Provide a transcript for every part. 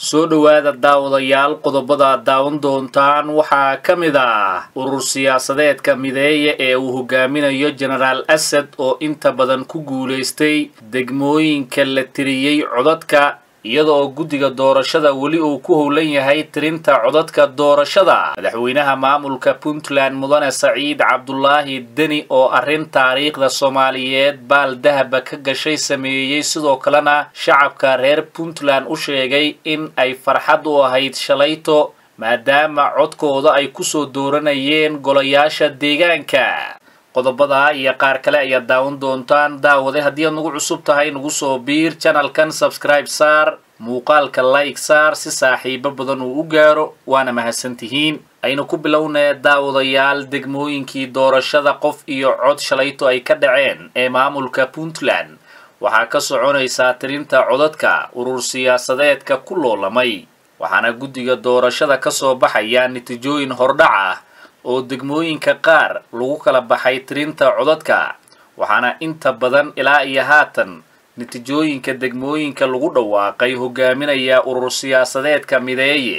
soo dhowaada daawadayaal qodobada aad daawan doontaan waxaa ka mid ah urur siyaasadeedka mideeya ee uu hogaaminayo genaraal asad oo inta badan ku guulaystay degmooyinka la tiriyey codadka iyada oo guddiga doorashada weli uu ku howlan yahay tirinta codadka doorashada madaxweynaha maamulka puntland mudane saciid cabdulaahi deni oo arrin taariikhda soomaaliyeed baal dahaba ka gashay sameeyey sidoo kalena shacabka reer puntland u sheegay in ay farxad u ahayd shalayto maadaama codkooda ay kusoo dooranayeen golayaasha deegaanka qodobadaa iyo qaar kale ayaad daawan doontaan daawade haddii aad nagu cusub tahay nagu soo biir janalkan sabscribe saar muuqaalka like saar si saaxiibo badan uu u gaaro waana mahadsantihiin aynu ku bilownee daawadayaal degmooyinkii doorashada qof iyo cod shalayto ay ka dhaceen ee maamulka puntland waxaa ka soconaysaa tirinta codadka urur siyaasadeedka ku loolamay waxaana guddiga doorashada ka soo baxaya natiijooyin hordhac ah oo degmooyinka qaar lagu kala baxay tirinta codadka waxaana inta badan ilaa iyo haatan natiijooyinka degmooyinka lagu dhawaaqay hogaaminaya urur siyaasadeedka mideeye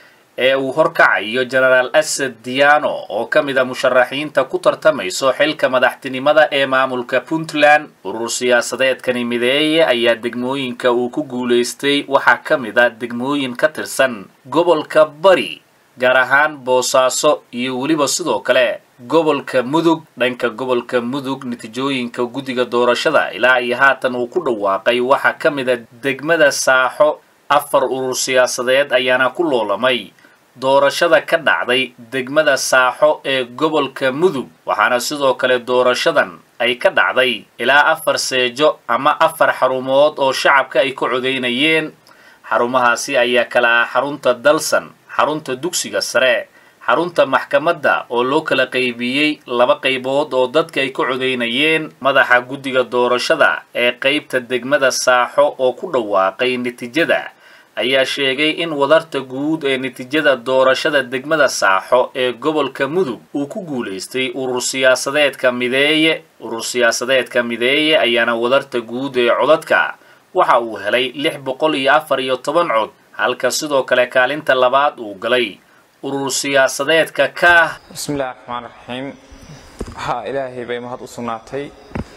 ee uu horkacayo genaraal asad diano oo ka mid a musharaxiinta ku tartamayso xilka madaxtinimada ee maamulka puntland urur siyaasadeedkani mideeye ayaa degmooyinka uu ku guulaystay waxaa ka mid a degmooyin ka tirsan gobolka bari gaar ahaan boosaaso iyo weliba sidoo kale gobolka mudug dhanka gobolka mudug natiijooyinka guddiga doorashada ilaa iyo haatan uu ku dhawaaqay waxaa ka mid a degmada saaxo afar urur siyaasadeed ayaana ku loolamay doorashada ka dhacday degmada saaxo ee gobolka mudug waxaana sidoo kale doorashadan ay ka dhacday ilaa afar seejo ama afar xarumood oo shacabka ay ka codeynayeen xarumahaasi ayaa kala ah xarunta dalsan xarunta dugsiga sare xarunta maxkamadda oo loo kala qaybiyey laba qaybood oo dadka ay ka codeynayeen madaxa guddiga doorashada ee qaybta degmada saaxo oo ku dhawaaqay natiijada ayaa sheegay in wadarta guud ee natiijada doorashada degmada saaxo ee gobolka mudug uu ku guulaystay urur siyaasadeedka mideeye urur siyaasadeedka mideeye ayaana wadarta guud ee codadka waxa uu helay lix boqol iyo afar iyo toban cod halka sidoo kale kaalinta labaad uu galay urur siyaasadeedka kaah bismillahi raxmaan raxiim waxaa ilaahay bay mahad u sugnaatay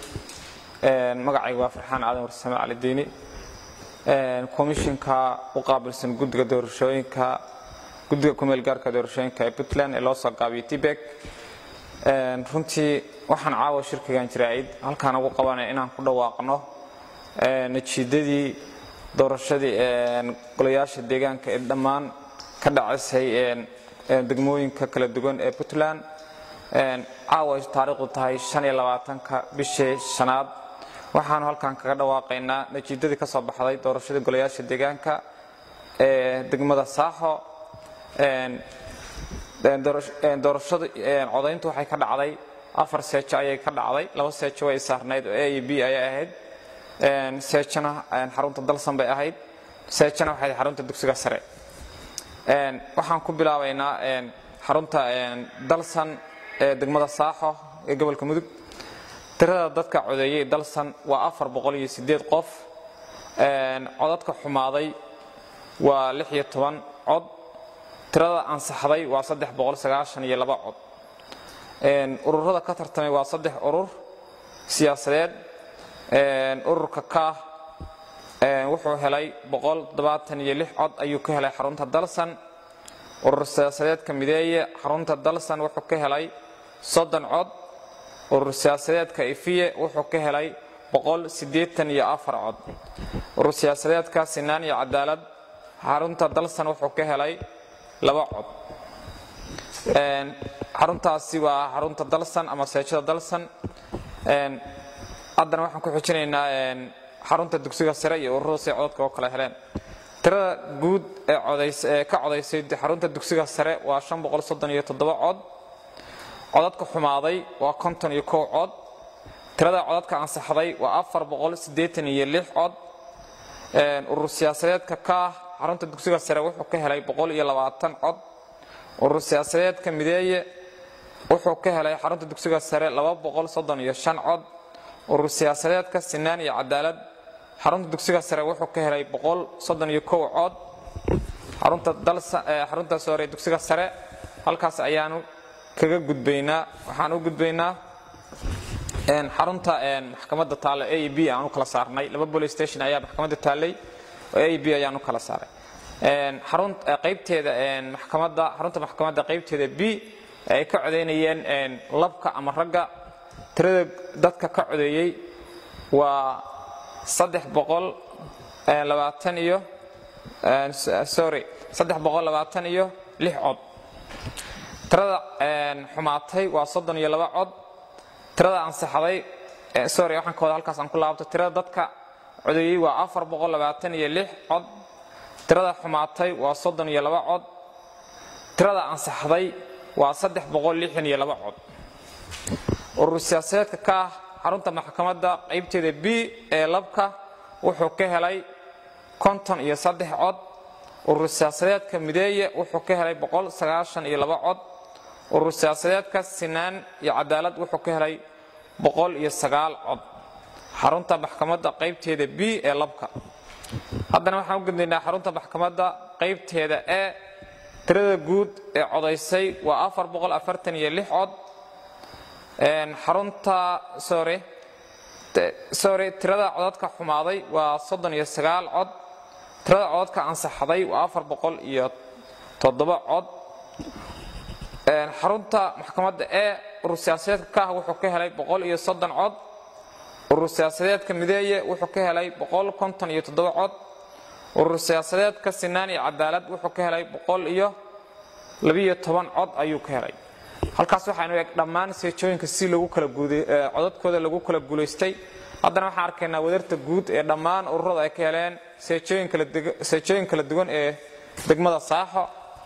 magacayga waa farxaan aadan warsame cali diini komishinka u qaabilsan guddiga doorashooyinka guddiga kumeel gaarka doorashooyinka ee puntland ee loo soo gaabiyay tibek runtii waxaan caawa shirkigan jiraa'id halkaan ugu qabanaya inaan ku dhawaaqno najiidadii doorashadii golayaasha deegaanka ee dhammaan ka dhacisay degmooyinka kala duwan ee puntland caawa ay taariikhdu tahay ka bishii shanaad waxaanu halkan kaga dhawaaqaynaa najiidadii ka soo baxday doorashadii golayaasha deegaanka ee degmada saaxo doorashada codayntu waxay ka dhacday afar seejo ayay ka dhacday laba seejo way saarnayd oo a iyo b ayay ahayd seejana xarunta dalsan bay ahayd seejana waxay xarunta dugsiga sare waxaan ku bilaabaynaa xarunta dalsan ee degmada saaxo ee gobolka mudug tirada dadka codeeyey dalsan waa afar boqol iyo sideed qof codadka xumaaday waa lix iyo toban cod tirada ansaxday waa saddex boqol sagaashan iyo laba cod ururada ka tartamay waa saddex urur siyaasadeed ururka kaah wuxuu helay iyo cod ayuu ka helay xarunta dalsan urur siyaasadeedka mideeye xarunta dalsan wuxuu ka helay soddon cod urur siyaasadeedka ifiye wuxuu ka helay iyo afar cod urur siyaasadeedka sinaan iyo cadaalad xarunta dalsan wuxuu ka helay laba cod xaruntaasi waa xarunta dalsan ama seejada dalsan haddana waxaan ku xujinaynaa xarunta dugsiga sare iyo ururada say codadka oo kala heleen tirada guud ee ka codaysay xarunta dugsiga sare waa cod codadka xumaaday waa iyo cod tirada codadka ansaxday waa cod urur siyaasadeedka kaah xarunta dugsiga sare wuxuu ka helay cod urur siyaasadeedka mideeye wuxuu ka helay xarunta dugsiga sare cod urur siyaasadeedka sinaan iyo cadaalad xarunta dugsiga sare wuxuu ka helay cod xarunta dalsa xarunta sore dugsiga sare halkaas ayaanu kaga gudbaynaa waxaan u gudbaynaa xarunta maxkamadda taalla a b aan u kala saarnay laba police station ayaa maxkamadda taallay oo a b ayaan u kala saaray xarun qaybteeda maxkamadda xarunta maxkamadda qaybteeda b ay ka codeynayeen labka ama ragga tirada dadka ka codeeyey waa saddex boqol labaatan iyo sorry saddex boqol labaatan iyo lix cod tirada xumaatay waa soddon iyo laba cod tirada ansaxday sorry waxaan ka wada halkaas aan ku laabto tirada dadka codeeyey waa afar boqol labaatan iyo lix cod tirada xumaatay waa soddon iyo laba cod tirada ansaxday waa saddex boqol lixdan iyo laba cod urur siyaasadeedka ka ah xarunta maxkamadda qaybteeda b ee labka wuxuu ka helay konton iyo saddex cod urur siyaasadeedka mideeye wuxuu ka helay boqol sagaashan iyo laba cod urur siyaasadeedka sinaan iyo cadaalad wuxuu ka helay boqol iyo sagaal cod xarunta maxkamadda qaybteeda b ee labka haddana waxaan u gudbaynaa xarunta maxkamadda qaybteeda e tirada guud ee codaysay waa afar boqol afartan iyo lix cod xarunta sorry sorry tirada codadka xumaaday waa soddon iyo sagaal cod tirada codadka ansaxday waa afar boqol iyo toddoba cod xarunta maxkamadda e urur siyaasadeedka ka ah wuxuu ka helay boqol iyo soddon cod urur siyaasadeedka mideeye wuxuu ka helay boqol konton iyo toddoba cod urur siyaasadeedka sinaan iyo cadaalad wuxuu ka helay boqol iyo labiyo toban cod ayuu ka helay halkaas waxaanu eeg dhammaan seejooyinka si lagu kala codadkooda lagu kala guulaystay haddana waxaan arkaynaa wadarta guud ee dhammaan ururada ay ka heleen seejooyin kala duwan ee degmada saaxo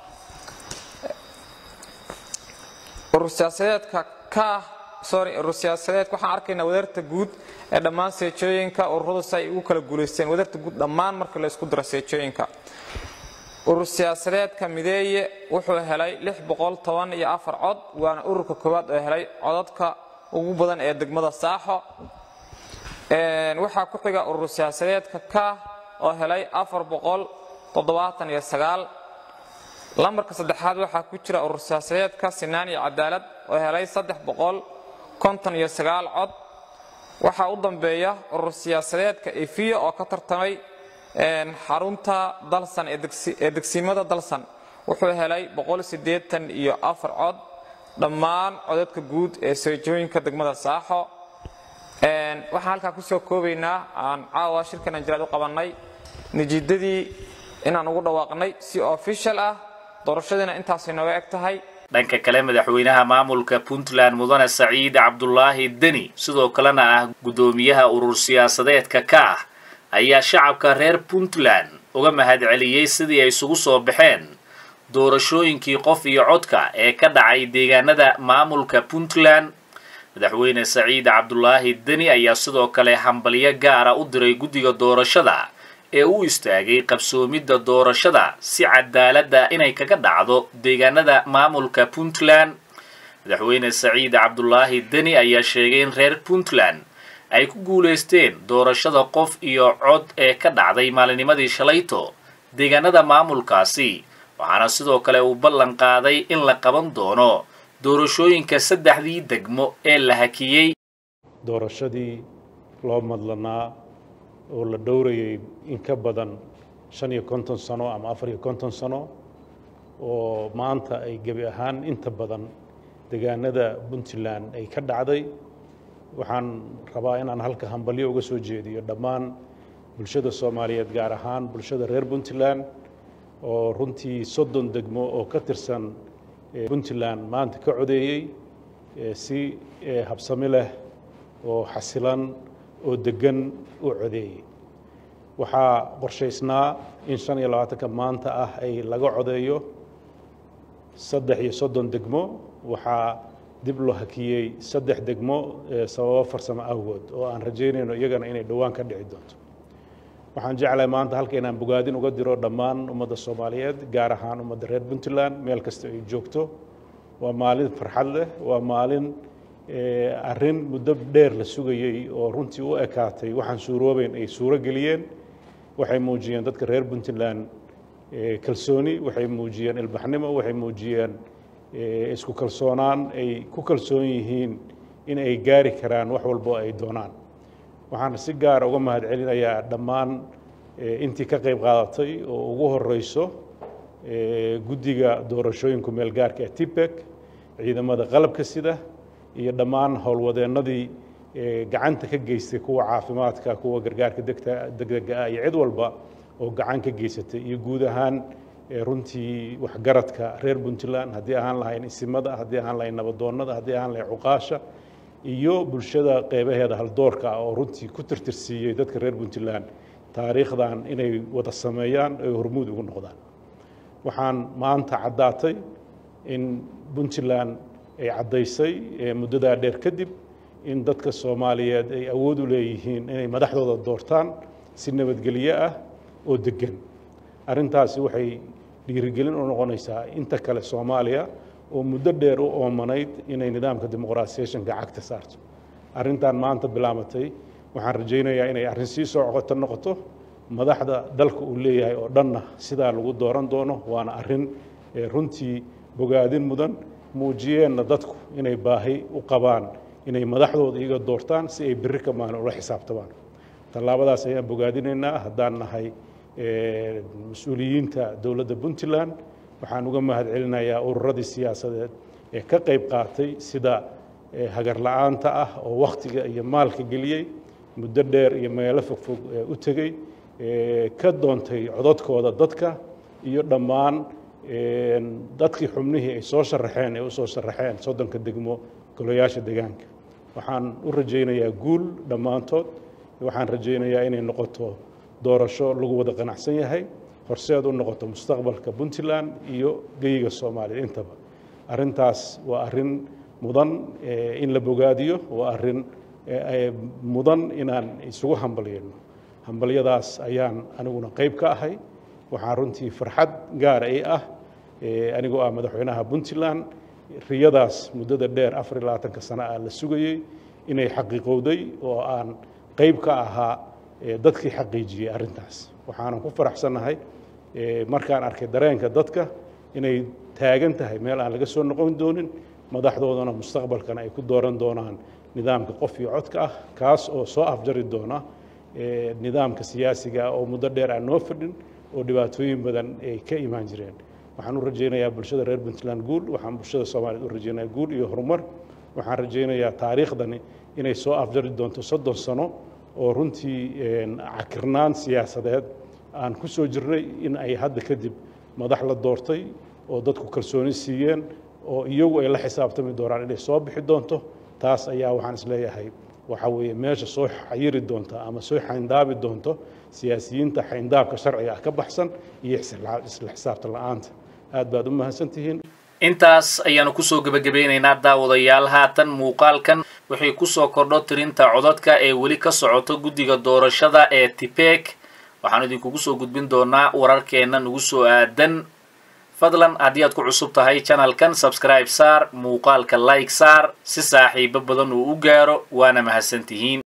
urur siyaasadeedka ka sorry urur siyaasadeedka waxaan arkaynaa wadarta guud ee dhammaan seejooyinka ururadu si ay ugu kala guulaysteen wadarta guud dhammaan marka la isku daro seejooyinka urur siyaasadeedka mideeye wuxuu helay lix boqol toban iyo afar cod waana ururka koowaad oo helay codadka ugu badan ee degmada saaxo waxaa ku xiga urur siyaasadeedka ka oo helay afar boqol toddobaatan iyo sagaal lambarka saddexaad waxaa ku jira urur siyaasadeedka sinaan iyo cadaalad oo helay saddex boqol konton iyo sagaal cod waxaa u dambeeya urur siyaasadeedka efiya oo ka tartamay xarunta dalsan ee degsiimada dalsan wuxuu helay boqol siddeetan iyo afar cod dhammaan codadka guud ee seejooyinka degmada saaxo waxaan halkaa kusoo koobaynaa aan caawa shirkan anjiraad u qabannay natiijadii inaan ugu dhawaaqnay si official ah doorashadiina intaasay nooga eg tahay dhanka kale madaxweynaha maamulka puntland mudane saciid cabdulaahi deni sidoo kalena ah guddoomiyaha urur siyaasadeedka ka ah ayaa shacabka reer puntland uga mahadceliyey sidii ay isugu soo baxeen doorashooyinkii qof iyo codka ee ka dhacay deegaanada maamulka puntland madaxweyne saciid cabdulaahi deni ayaa sidoo kale hambalyo gaara u diray guddiga doorashada ee u istaagay qabsoomidda doorashada si cadaaladda inay kaga dhacdo deegaanada maamulka puntland madaxweyne saciid cabdulaahi deni ayaa sheegay in reer puntland ay ku guulaysteen doorashada qof iyo cod ee ka dhacday maalinimadii shalayto deegaanada maamulkaasi waxaana sidoo kale uu ballan qaaday in la qaban doono doorashooyinka saddexdii degmo ee la hakiyey doorashadii loo madlanaa oo la dhowrayay in ka badan shan iyo konton sano ama afar iyo konton sano oo maanta ay gebi ahaan inta badan deegaanada puntland ay ka dhacday waxaan rabaa inaan halka hambalyo uga soo jeediyo dhammaan bulshada soomaaliyeed gaar ahaan bulshada reer puntland oo runtii soddon degmo oo ka tirsan puntland maanta ka codeeyey si habsami leh oo xasilan oo deggan u codeeyey waxaa qorshaysnaa in shan iyo labaatanka maanta ah ay laga codeeyo saddex iyo soddon degmo waxaa dib loo hakiyey saddex degmo sababo farsamo awgood oo aan rajaynayno iyagana inay dhowaan ka dhici doonto waxaan jeclahay maanta halka inaan bogaadin uga diro dhammaan ummadda soomaaliyeed gaar ahaan ummadda reer puntland meel kasta ay joogto waa maalin farxad leh waa maalin arrin muddo dheer la sugayey oo runtii u ekaatay waxaan suuroobeyn ay suuro geliyeen waxay muujiyeen dadka reer puntland kalsooni waxay muujiyeen ilbaxnimo waxay muujiyeen isku kalsoonaan ay ku kalsoon yihiin in ay gaari karaan wax walbo ay doonaan waxaan si gaara uga mahad celinayaa dhammaan intii ka qayb qaadatay oo ugu horeyso guddiga doorashooyinka meelgaarka ee tibek ciidamada qalabka sida iyo dhammaan howlwadeennadii gacanta ka geystay kuwa caafimaadka kuwa gargaarka degdega ah iyo cid walba oo gacan ka geysatay iyo guud ahaan runtii waxgaradka reer puntland haddii ahaan lahayn isimada haddii ahaan lahayn nabadoonnada haddii ahaan lahayn cuqaasha iyo bulshada qeybaheeda haldoorka ah oo runtii ku tirtirsiiyey dadka reer puntland taariikhdan inay wada sameeyaan ay hormuud ugu noqdaan waxaan maanta caddaatay in puntland ay caddaysay muddadaa dheer kadib in dadka soomaaliyeed ay awood u leeyihiin inay madaxdooda doortaan si nabadgelyo ah oo deggan arrintaasi waxay dhiirigelin u noqonaysaa inta kale soomaaliya oo muddo dheer u oomanayd inay nidaamka dimuqraasiyationka cagta saarto arrintan maanta bilaabatay waxaan rajaynayaa inay arrin sii soo coqoto noqoto madaxda dalka uu leeyahay oo dhanna sidaa lagu dooran doono waana arrin runtii bogaadin mudan muujiyeenna dadku inay baahi u qabaan inay madaxdooda iyaga doortaan si ay berri ka maalin ula xisaabtamaan tallaabadaas ayaan bogaadinaynaa haddaan nahay mas-uuliyiinta dowladda puntland waxaan uga mahad celinayaa ururadii siyaasadeed ee ka qayb qaatay sida hagar la-aanta ah oo wakhtiga iyo maalka geliyey muddo dheer iyo meelo fogfog u tegey ka doontay codadkooda dadka iyo dhammaan dadkii xubnihii ay soo sharaxeen ee u soo sharaxeen soddonka degmo golayaasha deegaanka waxaan u rajaynayaa guul dhammaantood waxaan rajaynayaa inay noqoto doorasho lagu wada qanacsan yahay horseed u noqoto mustaqbalka puntland iyo geyiga soomaaliya intaba arrintaas waa arrin mudan in la bogaadiyo waa arrin mudan inaan isugu hambalyayno hambalyadaas ayaan aniguna qayb ka ahay waxaan runtii farxad gaara i ah anigoo ah madaxweynaha puntland riyadaas muddada dheer afar iyo labaatanka sano ah la sugayey inay xaqiiqowday oo aan qayb ka ahaa dadkii xaqiijiyey arrintaas waxaanan ku faraxsannahay markaan arkay dareenka dadka inay taagan tahay meel aan laga soo noqon doonin madaxdoodana mustaqbalkana ay ku dooran doonaan nidaamka qof iyo codka ah kaas oo soo afjari doona nidaamka siyaasiga oo muddo dheer aan noo fadhin oo dhibaatooyin badan ay ka imaan jireen waxaan u rajaynayaa bulshada reer puntland guul waxaan bulshada soomaaliyeed u rajaynayaa guul iyo horumar waxaan rajaynayaa taariikhdani inay soo afjari doonto soddon sano oo runtii cakirnaan siyaasadeed aan ku soo jirnay in ay hadda kadib madax la doortay oo dadku kalsooni siiyeen oo iyagu ay la xisaabtami doonaan inay soo bixi doonto taas ayaa waxaan isleeyahay waxa weeye meesha soo xayiri doonta ama soo xayndaabi doonto siyaasiyiinta xayndaabka sharciga ah ka baxsan iyo isla xisaabtan la-aanta aad baad u mahadsantihiin intaas ayaanu kusoo gebagabeynaynaa daawadayaal haatan muuqaalkan waxay kusoo kordho tirinta codadka ee weli ka socoto guddiga doorashada ee tibek waxaanu idinkugu soo gudbin doonaa wararkeenna nagu soo aadan fadlan haddii aad ku cusub tahay janalkan sabscribe saar muuqaalka like saar si saaxiibo badan uu u gaaro waana mahadsantihiin